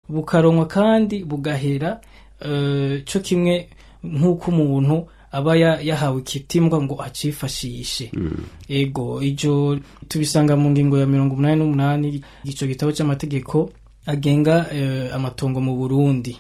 bukaronkwa kandi bugahera eh, co kimwe nk'uko umuntu aba ya- yahawe ikitimbwa ngo acifashishe ego ijo tubisanga mu ngingo ya mirongo umunani n'umunani ico gitabo c'amategeko agenga eh, amatongo mu burundi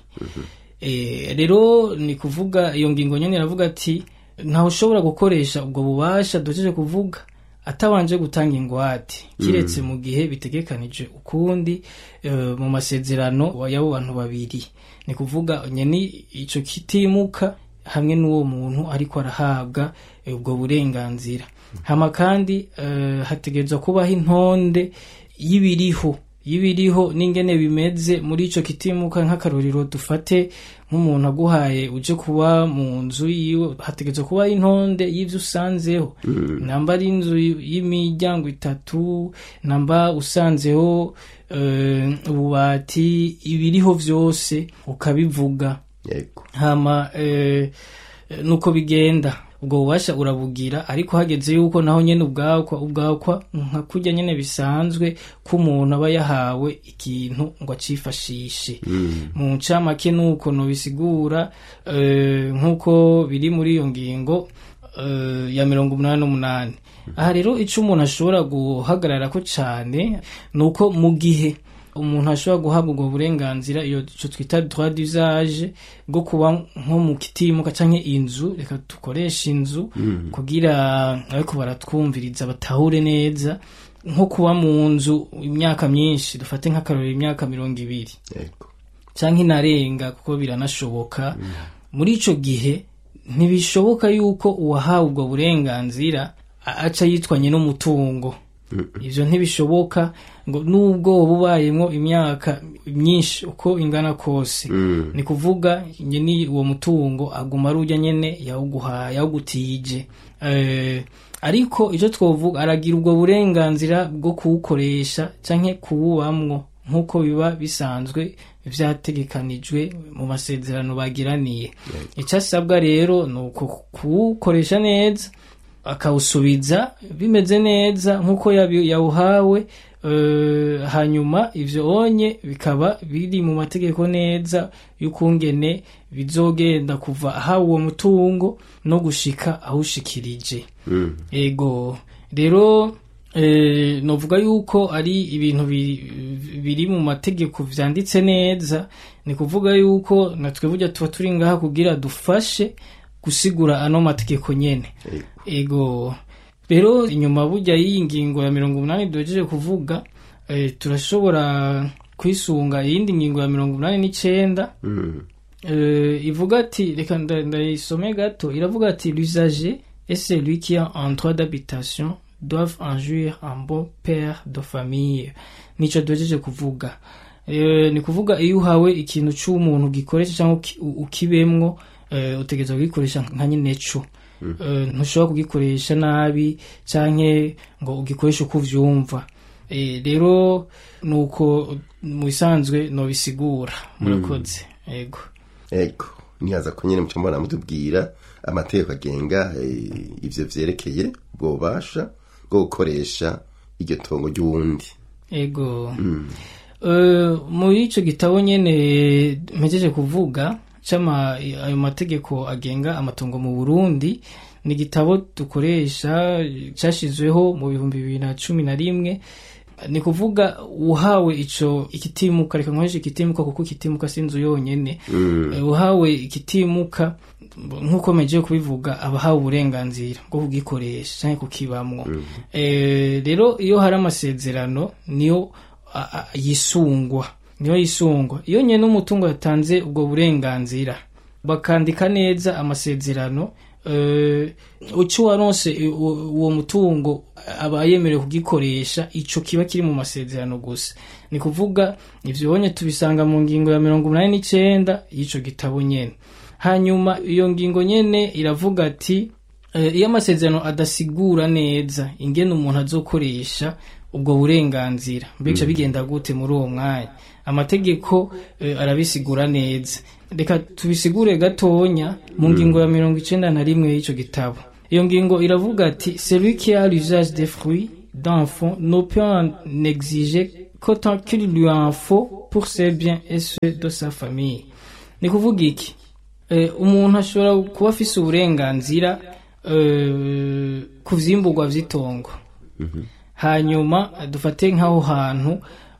Eh, rero ni kuvuga iyo ngingo nyene iravuga ati ntawe ushobora gukoresha ubwo bubasha duhejeje kuvuga atabanje gutanga ingwate kiretse mu gihe bitegekanije ukundi eh, mu masezerano y'abo bantu babiri ni kuvuga nyene ico kitimuka hamwe n'uwo muntu ariko arahabwa eh, ubwo burenganzira hama kandi eh, hategerezwa kubaho intonde y'ibiriho y'ibiriho n'ingene bimeze muri ico kitimuka nk'akarorero dufate nk'umuntu aguhaye uje kuba mu nzu yiwe hategerezwa kuba intonde y'ivyo usanzeho namba ari inzu y'imiryango itatu namba usanzeho eh, ububati ibiriho vyose ukabivuga yego hama eh, nuko bigenda ubwo bubasha urabugira ariko hageze yuko naho nyene ubwakwa ubwakwa nka kurya nyene bisanzwe ko umuntu aba yahawe ikintu ngo acifashishe mu ncamake nuko nobisigura eh, nk'uko biri muri iyo ngingo eh, ya mirongo umunani n'umunani aha rero ico umuntu ashobora guhagararako cane nuko mu gihe umuntu ashobora guhabwa ubwo burenganzira iyo ico twita droit d'usage bwo kuba nko mu kitimuka canke inzu reka dukoresha inzu kugira ariko baratwumviriza batahure neza nko kuba mu nzu imyaka myinshi dufate nk'akarorero imyaka mirongo ibiri yego canke inarenga kuko biranashoboka muri ico gihe ntibishoboka yuko uwahawe ubwo burenganzira a- aca yitwanye n'umutungo ivyo ntibishoboka ngo nubwo woba ubayemwo imyaka myinshi uko ingana kose ni kuvuga nyene uwo mutungo aguma ari urya nyene yawuguhaye yawugutije eh, ariko ico twovuga aragira ubwo burenganzira bwo kuwukoresha canke kuwubamwo nk'uko biba bisanzwe vyategekanijwe mu masezerano bagiraniye icyo asabwa rero ni uko kuwukoresha neza akawusubiza bimeze neza nk'uko yabi- yawuhawe eh, hanyuma ivyo onye bikaba biri mu mategeko neza y'ukungene bizogenda kuva ahawe uwo mutungo no gushika awushikirije ego rero eh, novuga yuko ari ibintu bi- biri mu mategeko vyanditse neza ni kuvuga yuko natwe burya tuba turi ngaha kugira dufashe gusigura ano mategeko nyene ego rero inyuma burya y'iyi ngingo ya mirongo umunani duhejeje kuvuga eh, turashobora kwisunga iyindi ngingo ya mirongo umunani n'icenda euh, ivuga ati reka nda- ndayisome gato iravuga ati l'usager et celui qui a un droit d'habitation doivent en jouir un bon père de famille nico duhejeje kuvuga Eh, ni kuvuga iyo uhawe ikintu c'umuntu gikoresha cyangwa uki- u- ukibemwo eh, utegerezwa kugikoresha nka nyine co Eh, ntushobora kugikoresha nabi canke ngo ugikoreshe uko uvyumva Eh, rero nuko mu bisanzwe nobisigura murakoze ego ego nihaza ko nyine mucyo mbona mutubwira amategeko agenga eh, ivyo vyerekeye ubwo bubasha bwo gukoresha iryo tongo ry'uwundi ego Eh, muri ico gitabo nyene mpejeje kuvuga cama ayo mategeko agenga amatongo mu Burundi ni igitabo dukoresha cashizweho mu bihumbi bibiri na cumi na rimwe ni kuvuga uhawe ico ikitimuka reka nkoreshe ikitimuka kuko ikitimuka sinzu yonyene Eh, uhawe ikitimuka nk'uko mejeje kubivuga abahawe uburenganzira bwo kugikoresha canke kukibamwo Eh, rero iyo hari amasezerano niyo a- a- yisungwa niyo yisungwa iyo nyene umutungo yatanze ubwo burenganzira bakandika neza amasezerano eh, uci waronse i- u- uwo mutungo aba yemerewe kugikoresha ico kiba kiri mu masezerano gusa ni kuvuga ivyo bonye tubisanga mu ngingo ya mirongo umunani n'icenda y'ico gitabo nyene hanyuma iyo ngingo nyene iravuga ati eh, iyo amasezerano adasigura neza ingene umuntu azokoresha ubwo burenganzira mbega bigenda gute muri uwo mwanya amategeko eh, arabisigura neza reka tubisigure gatonya mu ngingo ya mirongo icenda na rimwe y'ico gitabo iyo ngingo iravuga ati celui qui a l'usage des fruits d'un fonds ne peut en exiger qu'autant qu'il lui en faut pour ses biens et ceux de sa famille ni kuvuga iki Eh, umuntu ashobora kuba afise uburenganzira eh, ku vyimburwa vy'itongo hanyuma dufate nk'aho hantu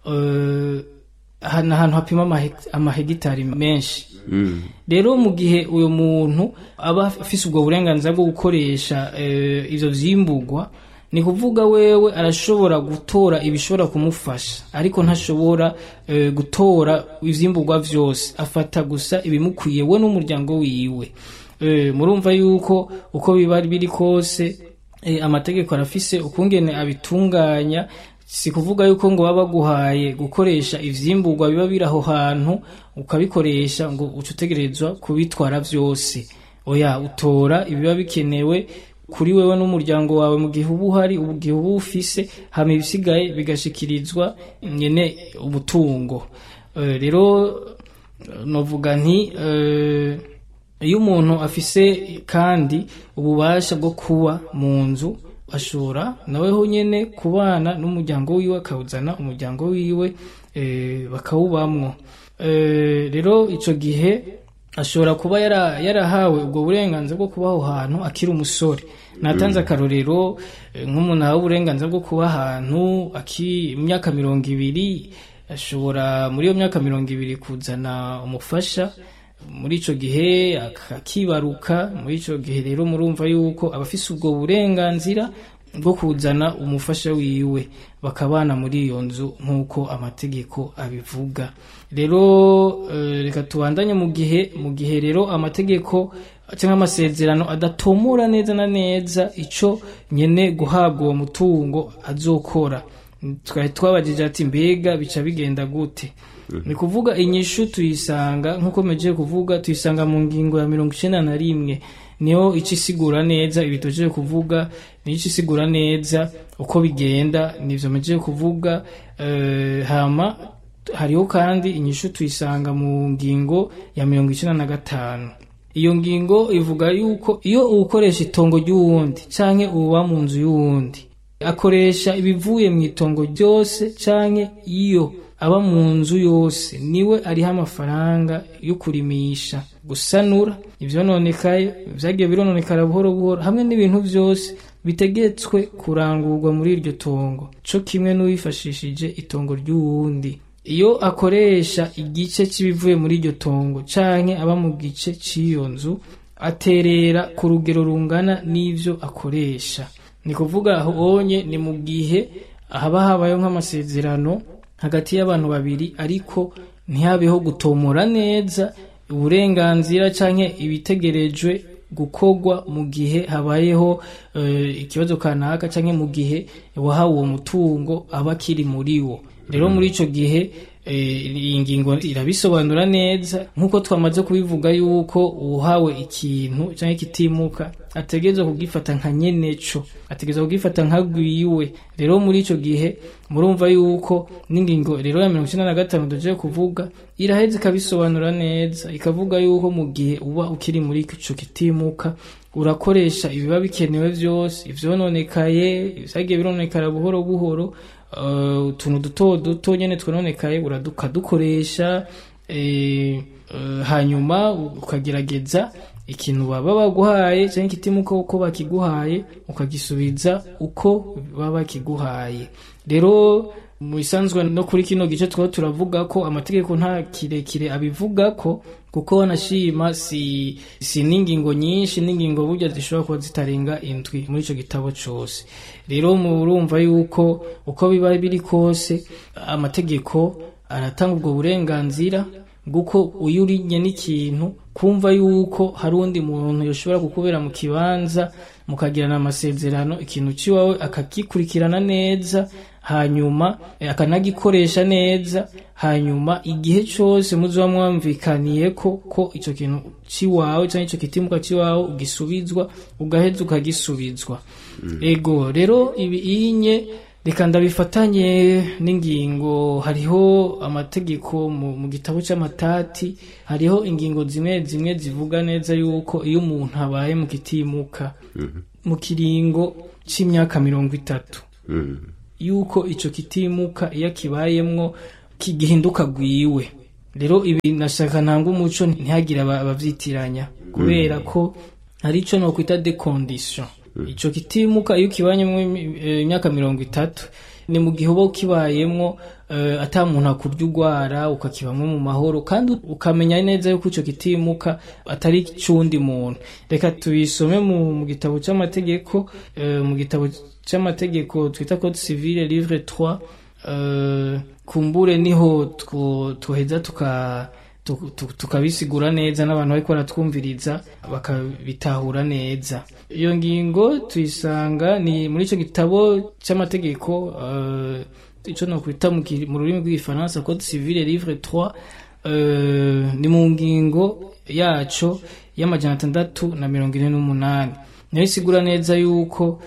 eh, ha- ni ahantu hapima amahe- amahegitari menshi rero mu gihe uyu muntu aba afise ubwo burenganzira bwo gukoresha eh, ivyo vyimburwa ni kuvuga wewe arashobora gutora ibishobora kumufasha ariko ntashobora eh, gutora ivyimburwa vyose afata gusa ibimukwiye we n'umuryango wiwe Eh, murumva yuko uko biba biri kose eh, amategeko arafise ukungene abitunganya si kuvuga yuko ngo baba baguhaye gukoresha ivyimburwa biba biri aho hantu ukabikoresha ngo uca utegerezwa kubitwara vyose oya utora ibiba bikenewe kuri wewe n'umuryango wawe mu gihe uba uhari mu gihe uba ufise hama ibisigaye bigashikirizwa nyene umutungo Eh, rero novuga nti eh, iyo umuntu afise kandi ububasha bwo kuba mu nzu ashobora naweho nyene kubana n'umuryango wiwe akawuzana umuryango wiwe eh, bakawubamwo Eh, rero ico gihe ashobora kuba yara- yarahawe ubwo burenganzira bwo kuba aho hantu akiri umusore natanze akarorero eh, nk'umuntu ahawe uburenganzira bwo kuba ahantu aki imyaka mirongo ibiri ashobora muri iyo myaka mirongo ibiri kuzana umufasha muri ico gihe ak- akibaruka muri ico gihe rero murumva yuko abafise ubwo burenganzira bwo kuzana umufasha wiwe bakabana muri iyo nzu nk'uko amategeko abivuga rero eh, reka tubandanye mu gihe mu gihe rero amategeko cyangwa amasezerano adatomora neza na neza ico nyene guhabwa uwo mutungo azokora twari twabajije ati mbega bica bigenda gute ni kuvuga inyishu tuyisanga nk'uko mejeje kuvuga tuyisanga mu ngingo ya mirongo icenda na rimwe niyo ica isigura neza ibi tujeje kuvuga niyo ica isigura neza uko bigenda nivyo mejeje kuvuga eh, hama hariho kandi inyishu tuyisanga mu ngingo ya mirongo icenda na gatanu iyo ngingo ivuga yuko iyo uwukoresha itongo ry'uwundi canke uba mu nzu y'uwundi akoresha ibivuye mu itongo ryose canke iyo aba mu nzu yose niwe ariho amafaranga yo kurimisha gusanura ivyononekaye vyagiye birononekara buhoro buhoro hamwe n'ibintu vyose bitegetswe kurangurwa muri iryo tongo co kimwe n'uwifashishije itongo ry'uwundi iyo akoresha igice cy'ibivuye muri iryo tongo canke aba mu gice cy'iyo nzu aterera ku rugero rungana n'ivyo akoresha ni kuvuga aho onye ni mu gihe haba habayeho nk'amasezerano hagati y'abantu babiri ariko ntihabeho gutomora neza uburenganzira canke ibitegerejwe gukorwa mu gihe habayeho eh, ikibazo kanaka canke mu gihe wahawe uwo mutungo aba akiri muri wo rero muri ico gihe eh, iyi ngingo irabisobanura neza nk'uko twamaze kubivuga yuko uhawe ikintu canke kitimuka ategerezwa kugifata nka nyeneco ategerezwa kugifata nka gwiwe rero muri ico gihe murumva yuko n'ingingo rero ya mirongo icenda na gatanu duje kuvuga iraheza ikabisobanura neza ikavuga yuko mu gihe uba ukiri muri ico kitimuka urakoresha ibiba bikenewe vyose ivyononekaye vyagiye birononekara buhoro buhoro uh, utuntu duto duto nyene twononekaye ukadukoresha eh, uh, hanyuma ukagerageza ikintu baba baguhaye cyangwa ikitimuka uko bakiguhaye ukagisubiza uko baba bakiguhaye rero mu bisanzwe no kuri kino gice twaba turavuga ko amategeko nta kirekire abivuga ko kuko wanashima si si n'ingingo nyinshi n'ingingo burya zishobora kuba zitarenga indwi muri ico gitabo cose rero murumva yuko uko biba biri kose amategeko aratanga ubwo burenganzira bw'uko uyu urinye n'ikintu kumva yuko hari undi muntu yoshobora kukubera mu kibanza mukagirana amasezerano ikintu ciwawe akagikurikirana neza hanyuma akanagikoresha neza hanyuma igihe cyose muzoba mwamvikaniye ko ko ico kintu ciwawe canke ico kitimuka ciwawe ugisubizwa ugaheza ukagisubizwa ego rero ibi inye reka ndabifatanye n'ingingo hariho amategeko mu, mu gitabo c'amatati hariho ingingo zimwe zimwe zivuga neza yuko iyo umuntu abaye mu kitimuka mu kiringo c'imyaka mirongo itatu yuko ico kitimuka iyo kibayemwo gihinduka gwiwe rero ibi nashaka ntanga umuco ntihagire abavyitiranya kubera ko hari ico nokwita de condition ico kitimuka iyo kibanyemwo imyaka mirongo itatu ni mu gihe uba kibayemwo uh, ata muntu akurya urwara ukakibamwo mu mahoro kandi ukamenya neza yuko ico kitimuka atari c'uwundi muntu reka tubisome mu, mu gitabo c'amategeko uh, mu gitabo c'amategeko twita code civile livre 3 uh, kumbure niho tuheza tuka tukabisigura neza n'abantu bariko baratwumviriza bakabitahura neza iyo ngingo tuyisanga ni muri ico gitabo c'amategeko uh, ico nokwita mu rurimi rw'igifaransa code civile livre 3 uh, ni mu ngingo yaco y'amajana atandatu na mirongo ine n'umunani nayo isigura neza yuko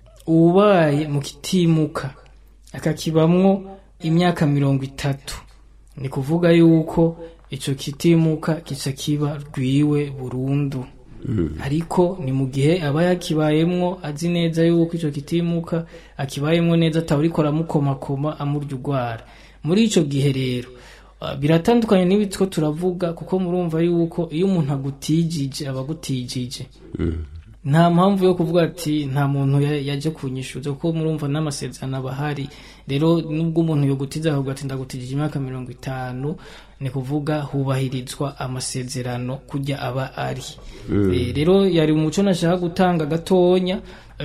ubaye mu kitimuka akakibamwo imyaka mirongo itatu ni kuvuga yuko ico kitimuka kica kiba rwiwe burundu mm. ariko ni mu gihe aba yakibayemwo azi neza yuko ico kitimuka akibayemwo neza atawuriko aramukomakoma amurya urwara muri ico gihe rero uh, biratandukanye n'ibi two turavuga kuko murumva yuko iyo umuntu agutijije aba agutijije mm. nta mpamvu yo kuvuga ati nta muntu yaje kunyishuza kuko murumva n'amasezerano aba ahari rero nubwo umuntu yogutiza akavuga ati ndagutijije imyaka mirongo itanu ni kuvuga hubahirizwa amasezerano kujya aba ari rero yari umuco nashaka gutanga gatonya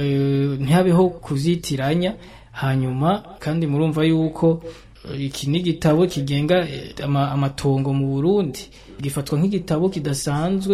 ntihabeho kuzitiranya hanyuma kandi murumva yuko iki ni igitabo kigenga amatongo mu burundi gifatwa nk'igitabo kidasanzwe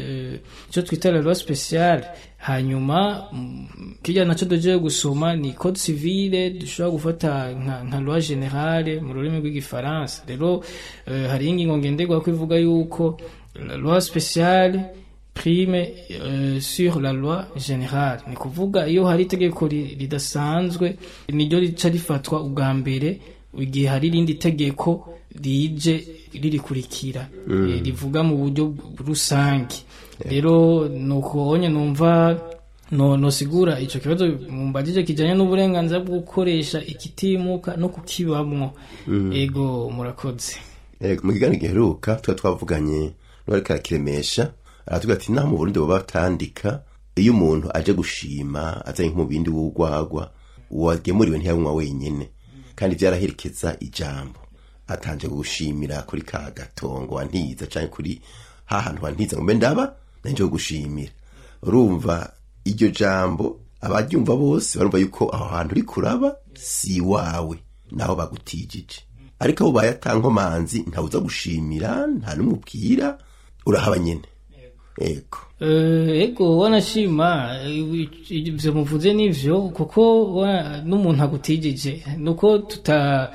icyo twita la loi speciale hanyuma kijya nacyo dugiye gusoma ni code civile dushobora gufata nka loi generale mu rurimi rw'igifaransa rero hari ingingo ngenderwa ko ivuga yuko la loi speciale prime uh, sur la loi générale ni kuvuga iyo hari itegeko ridasanzwe niryo rica rifatwa ubwa mbere igihe hari irindi tegeko rije ririkurikira mm. rivuga mu buryo rusange rero nuko onye numva no nosigura ico kibazo mumbajije kijanye n'uburenganzira bwo gukoresha ikitimuka no kukibamwo mm. ego murakoze ego mu kiganiro giheruka tuba twavuganye n'uwariko arakiremesha aratubwira ati naho mu burundi baba batandika iyo umuntu aje gushima azanye nk'umubindi w'urwagwa uwagemuriwe ntiyanywa wenyene kandi vyaraherekeza ijambo atanje gushimira kuri ka gatongo wantiza canke kuri ha hantu wantiza ngo mbe ndaba nanje gushimira urumva iryo jambo abaryumva bose barumva yuko aho hantu uri kuraba si wawe naho bagutijije ariko abo bayatankomanzi ntawuza gushimira nta n'umubwira urahaba nyene ego ego wanashima ivyo muvuze nivyo kuko n'umuntu agutijije nuko tuta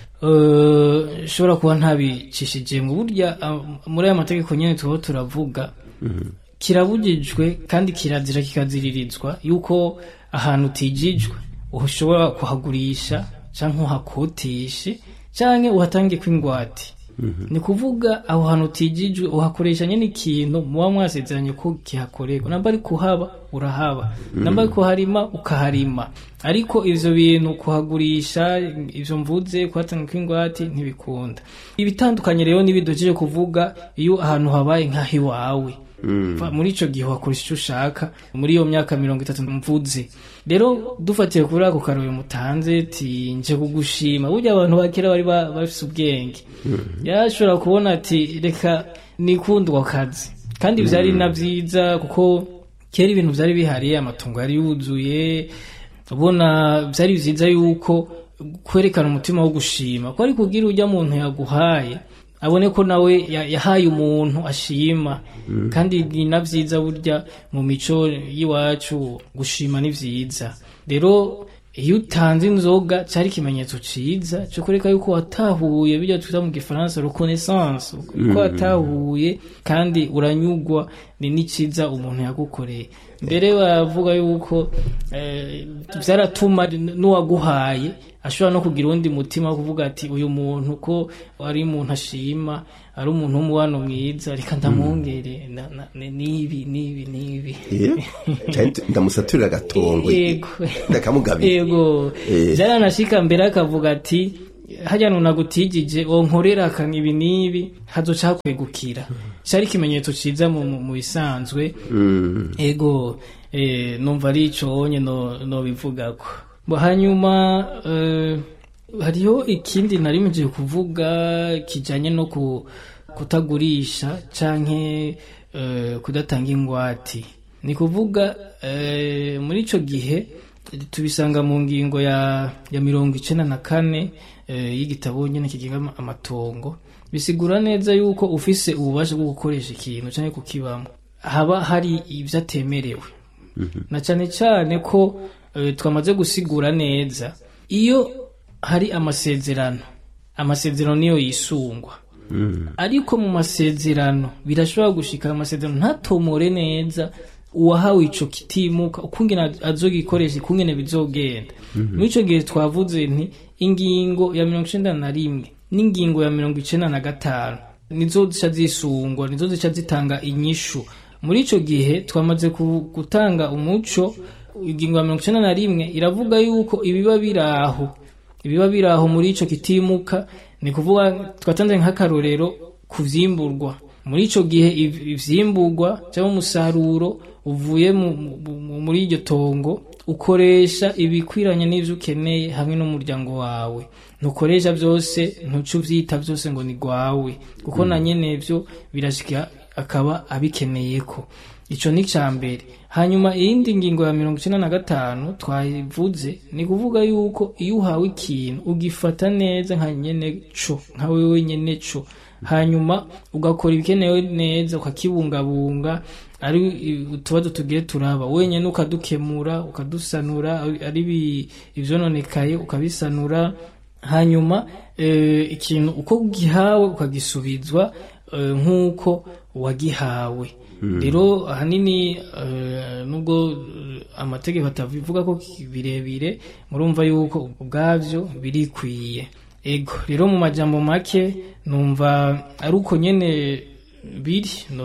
shobora kuba ntabicishije mu burya muri aya mategeko nyene tuba turavuga kirabujijwe kandi kirazira kikaziririzwa yuko ahantu utijijwe ushobora kuhagurisha canke uhakotishe canke uhatange kw'ingwate ni kuvuga aho hantu utijijwe uhakoresha nyine ikintu muba mwasezeranye ko kihakorerwa namba ari kuhaba urahaba namba ari kuharima ukaharima ariko ivyo bintu kuhagurisha ivyo mvuze kuhatanga kw'ingwate ntibikunda ibitandukanye rero n'ibidojeje kuvuga iyo ahantu habaye nk'aho iwawe muri ico gihe wakoresha ico ushaka muri iyo myaka mirongo itatu mvuze rero dufatiye kuri ako karori mutanze ti nje kugushima burya abantu bakera bari bafise ubwenge yarashobora kubona ati reka nikundwa kazi kandi vyari na vyiza kuko kera ibintu vyari bihari amatungo yari yuzuye ubona vyari vyiza yuko kwerekana umutima wo gushima ko ari kugira urya muntu yaguhaye abone ko nawe yahaye umuntu ashima kandi ni na vyiza burya mu mico y'iwacu gushima ni vyiza rero iyo utanze inzoga cari ikimenyetso ciza co kureka yuko watahuye bijya twita mu gifaransa reconnaissance ko watahuye kandi uranyugwa ni n'iciza umuntu yagukoreye mbere bavuga yuko vyaratuma n'uwaguhaye ashobora no kugira uwundi mutima wo kuvuga ati uyu muntu ko ari umuntu ashima ari umuntu w'umubano mwiza reka ndamwongere na- na- ni- nibi nibi nibi Eh, canke ndamusaturira agatongo yego ndakamugabira yego Eh. byaranashika mbere akavuga ati harya nunagutijije wonkorera akanga ibi n'ibi hazoca hakwegukira cari ikimenyetso ciza mu, mu, mu bisanzwe Mm, ego eh, numva ari ico wonye no, no bivugako Bo hanyuma eh, hariho ikindi narimejeje kuvuga kijanye no ku, kutagurisha canke eh, kudatanga ingwati ni kuvuga eh, muri ico gihe tubisanga mu ngingo ya, ya mirongo icenda na kane eh, y'igitabo nyene kigenga ama- amatongo bisigura neza yuko ufise ububasha bwo gukoresha ikintu canke kukibamwo haba hari ivyo atemerewe na cane cane ko eh, twamaze gusigura neza iyo hari amasezerano amasezerano niyo yisungwa ariko mu masezerano birashobora gushika amasezerano ntatomore neza uwahawe ico kitimuka ukungene azogikoresha ukungene bizogenda muri ico gihe twavuze nti ingingo ya mirongo icenda na rimwe n'ingingo ya mirongo icenda na gatanu nizo zica zisungwa nizo zica zitanga inyishu muri ico gihe twamaze ku- gutanga umuco ingingo ya mirongo icenda na rimwe iravuga yuko ibiba biraho ibiba biraho muri ico kitimuka ni kuvuga twatanze nk'akarorero ku vyimburwa muri ico gihe iv- ivyimburwa cyangwa umusaruro uvuye mu- mu- mu- muri iryo tongo ukoresha ibikwiranye n'ivyo ukeneye hamwe n'umuryango wawe ntukoresha byose ntuce uvyita byose ngo ni gwawe kuko na nyene vyo birashika akaba abikeneyeko ico ni ca mbere hanyuma iyindi ngingo ya mirongo icenda na gatanu twayivuze ni kuvuga yuko iyo uhawe ikintu ugifata neza nka nyene co nka wewe nyene co hanyuma ugakora ibikenewe neza ukakibungabunga ari utubazo tugiye turaba wenyene ukadukemura ukadusanura ari ibi- ivyononekaye ukabisanura hanyuma eh, ikintu uko ugihawe ukagisubizwa eh, nk'uko wagihawe rero ahanini eh, nubwo eh, amategeko atabivuga ko birebire murumva yuko ubwavyo birikwiye ego rero mu majambo make numva ari uko nyene biri no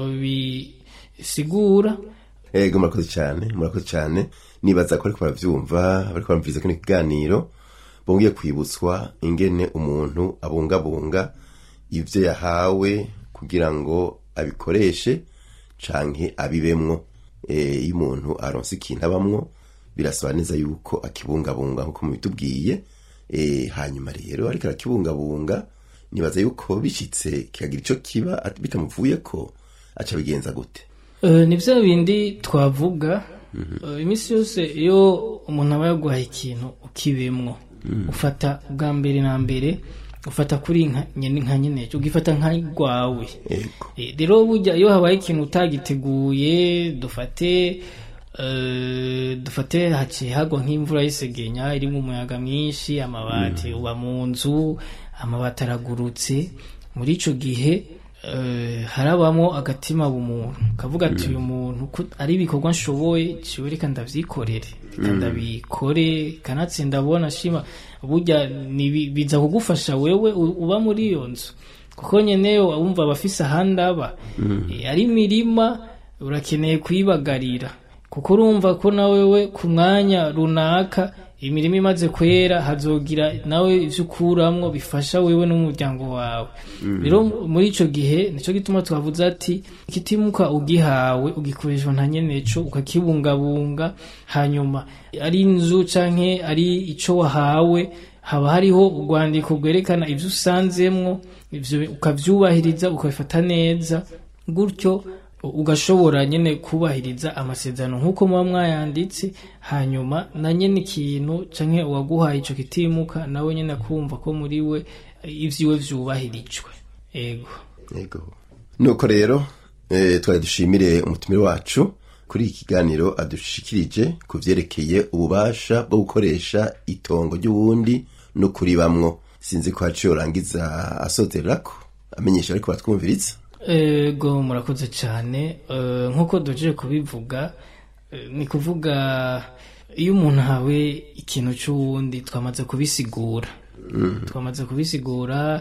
bisigura ego murakoze cyane murakoze cyane nibaza ko ariko baravyumva bariko baramviriza kino kiganiro bongeye kwibutswa ingene umuntu abungabunga ivyo yahawe kugira ngo abikoreshe canke abibemwo Eh, iyo umuntu aronse ikintu abamwo birasaba neza yuko akibungabunga nkuko mubitubwiye Eh, hanyuma rero ariko arakibungabunga nibaza yuko bishitse kikagira ico kiba at- bitamuvuyeko aca bigenza gute Eh, ni vya bindi twavuga Eh, iminsi yose iyo umuntu aba yaguhaye ikintu ukibemwo ufata bwa mbere na mbere ufata kuri nka nyene nka nyene ugifata nka rwawe ego Eh, rero burya iyo habaye ikintu utagiteguye dufate eh, dufate haciye hagwa nk'imvura y'isegenya irimo umuyaga mwinshi amabati uba mu nzu amabati aragurutse muri ico gihe eh, harabamo agatima bumuntu kavuga ati uyu muntu ko ari ibikorwa nshoboye ciwe reka ndavyikorere reka ndabikore kanatsinda abona shima burya ni bi- biza kugufasha wewe u- uba muri iyo nzu kuko nyene wumva abafise ahandi aba Eh, ari imirima urakeneye kuyibagarira kuko urumva ko na wewe ku mwanya runaka imirima imaze kwera hazogira nawe ivyo ukuramwo bifasha wewe n'umuryango wawe rero muri ico gihe nico gituma twavuze ati ikitimuka ugihawe ugikoreshwa nta nyeneco ukakibungabunga hanyuma ari inzu canke ari ico wahawe haba hariho urwandiko rwerekana ivyo usanzemwo ivyo ukavyubahiriza ukabifata neza gutyo ugashobora nyene kubahiriza amasezerano nk'uko muba mwayanditse hanyuma na nyene ikintu canke uwaguhaye ico kitimuka nawe nyene akumva ko muri we eh, ivyiwe vyubahirijwe ego Yego. Nuko rero eh, twari dushimire umutumire wacu kuri iki kiganiro adushikirije ku vyerekeye ububasha bwo gukoresha itongo ry'uwundi no kuribamwo sinzi ko haciye urangiza asozererako amenyesha ariko batwumviriza ego murakoze cyane Eh, nk'uko duhejeje kubivuga eh, ni kuvuga iyo umuntu ahawe ikintu cy'uwundi twamaze kubisigura twamaze kubisigura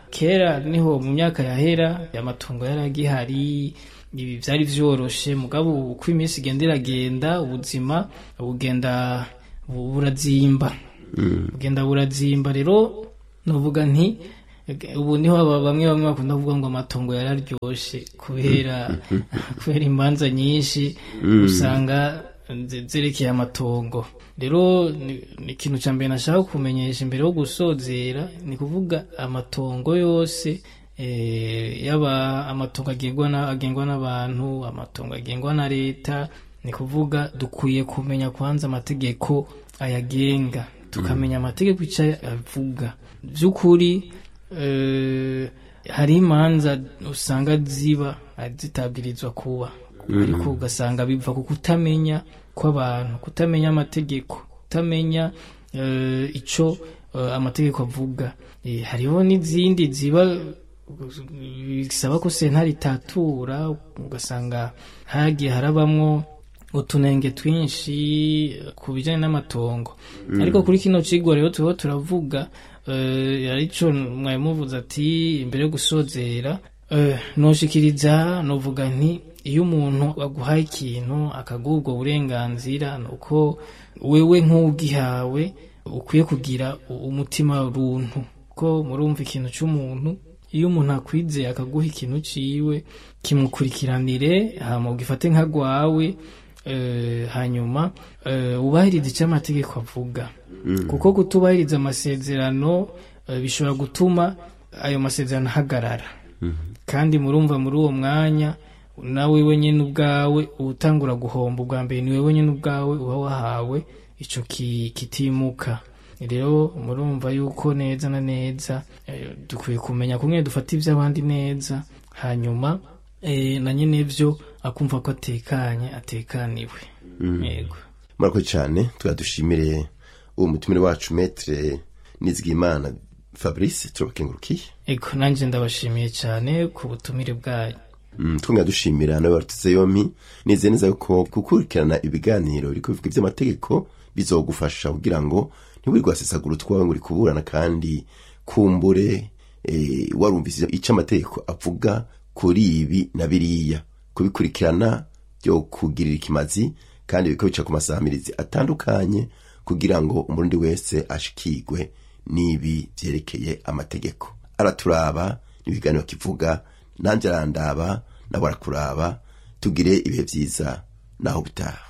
kera niho mu myaka yahera amatongo yari agihari ibi byari vyoroshe mugabo uko iminsi igenda iragenda ubuzima bugenda bu- burazimba bugenda burazimba rero novuga nti ubu niho aba- bamwe bamwe bakunda kuvuga ngo amatongo yararyoshe kubera kubera imanza nyinshi usanga ze- zerekeye amatongo rero ni ni ikintu cya mbere nashaka kumenyesha imbere yo gusozera ni kuvuga amatongo yose eh, yaba amatongo agengwa na- agengwa n'abantu amatongo agengwa na leta ni kuvuga dukwiye kumenya kwanza amategeko ayagenga tukamenya amategeko icyo avuga by'ukuri eh, hari imanza usanga ziba zitabwirizwa kuba ariko ugasanga biva ku kutamenya kw'abantu kutamenya amategeko kutamenya eh, ico eh, amategeko avuga Eh, hariho n'izindi ziba bisaba ko sentare itatura ugasanga hagiye harabamwo utunenge twinshi eh, ku bijyanye n'amatongo ariko kuri kino kigo rero turiho turavuga eh, arico mwari muvuze ati imbere yo gusozera eh, noshikiriza novuga nti iyo umuntu aguhaye ikintu akaguha ubwo burenganzira ni uko wewe nk'ugihawe ukwiye kugira u- umutima runtu ko murumva ikintu cy'umuntu iyo umuntu akwizeye akaguha ikintu ciwe kimukurikiranire hama ugifate nka gwawe eh, hanyuma eh, wubahirize icyo amategeko avuga kuko kutubahiriza amasezerano eh, bishobora gutuma ayo masezerano ahagarara kandi murumva muri uwo mwanya nawe wenyine ubwawe utangura guhomba ubwa mbere ni wewe nyine ubwawe uba wahawe ico ki- kitimuka rero murumva yuko neza na neza eh, dukwiye kumenya kumwe dufata iby'abandi neza hanyuma eh, na nyine byo akumva ko atekanye atekaniwe yego murakoze cyane tuyadushimire uwo mutumire wacu metre nizigimana fabrice turabakengurukiye ego nanjye ndabashimiye cyane ku butumire bwanyu Mm, twongera dushimira nawe warutse yompi nizeye neza yuko gukurikirana ibiganiro biri kubivuga iby'amategeko bizogufasha kugira ngo ntiwirirwe wasesagura utwawe ngo uri kuburana kandi kumbure eh, warumvise icyo amategeko avuga kuri ibi na biriya kubikurikirana byo kugirira ikimazi kandi bikabica ku masamirizi atandukanye kugira ngo umurundi wese ashikirwe n'ibi byerekeye amategeko araturaba n'ibiganiro kivuga nanjye arandaba nawe arakuraba tugire ibihe byiza naho bitaha